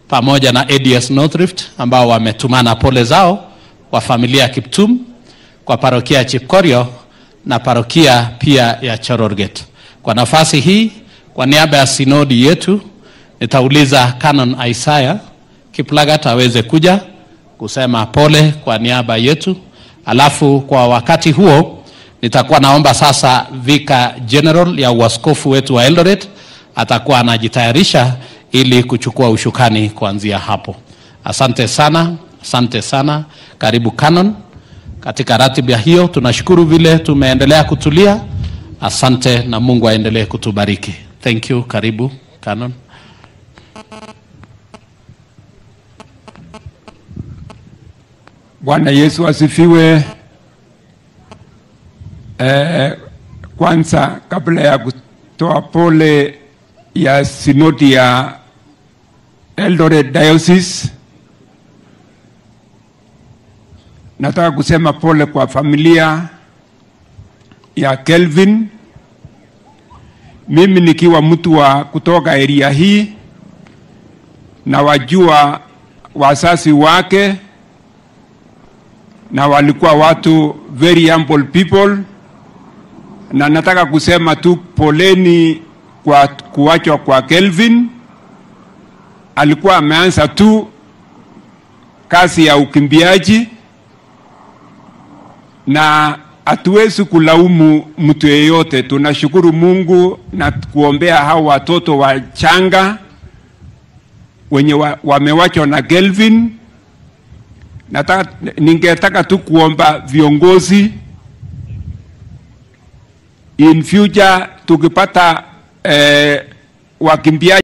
pamoja na ADS North Rift ambao wametumana pole zao kwa familia ya Kiptum, kwa parokia ya Chipkorio na parokia pia ya Chororget. Kwa nafasi hii, kwa niaba ya sinodi yetu, nitauliza Canon Isaiah Kiplagat aweze kuja kusema pole kwa niaba yetu, alafu kwa wakati huo nitakuwa naomba sasa Vika General ya uaskofu wetu wa Eldoret atakuwa anajitayarisha ili kuchukua ushukani kuanzia hapo. Asante sana, asante sana. Karibu Canon. Katika ratiba hiyo tunashukuru vile tumeendelea kutulia. Asante na Mungu aendelee kutubariki. Thank you. Karibu Canon. Bwana Yesu asifiwe. Eh, kwanza kabla ya kutoa pole ya sinodi ya Eldoret Diocese, nataka kusema pole kwa familia ya Kelvin. Mimi nikiwa mtu wa kutoka area hii na wajua wazazi wake na walikuwa watu very humble people, na nataka kusema tu poleni kwa kuachwa kwa Kelvin. Alikuwa ameanza tu kazi ya ukimbiaji, na hatuwezi kulaumu mtu yeyote. Tunashukuru Mungu na kuombea hao watoto wachanga wenye wa, wamewachwa na Kelvin nataka ningetaka tu kuomba viongozi in future tukipata eh, wakimbiaji